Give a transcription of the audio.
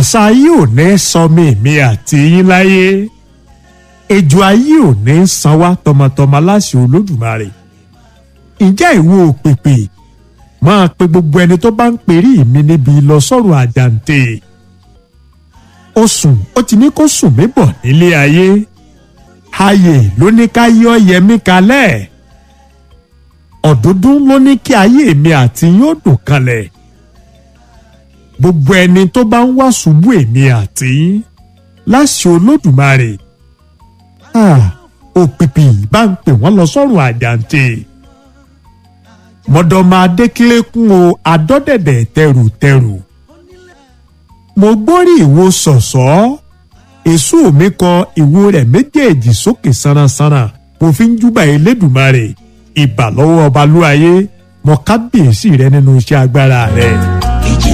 àṣà ayé ò ní sọmi mi àti yín láyé ejò ayé ò ní san wá tọmọtọmọ láṣẹ olódùmarè ǹjẹ́ ìwọ òpèpè máa pe gbogbo ẹni tó bá ń perí mi níbi lọ sọ́run àjàǹtẹ̀ ó sùn ó ti ní kó sùn mí bọ̀ nílé ayé ayé ló ní ká yọ yẹmí kalẹ̀ ọ̀dúndún ló ní kí ayé mi àti yóò dùn kalẹ̀ gbogbo ẹni tó bá ń wá ṣubú èmi àti yín láṣẹ olódùmarè òpìpì bá ń pè wọ́n lọ sọ́run àjàǹtẹ̀ mọ̀dọ̀mọ̀ adékílékún o adọ́dẹ̀dẹ̀ tẹrùtẹrù mo gbórí ìwo sọ̀sọ́ èso mi kọ ìwo rẹ̀ méjèèjì sókè sánasáná mo fi ń júbà elédùmarè ìbà lọ́wọ́ ọbalúayé mọ kábíyèsí rẹ nínú iṣẹ́ agbára rẹ.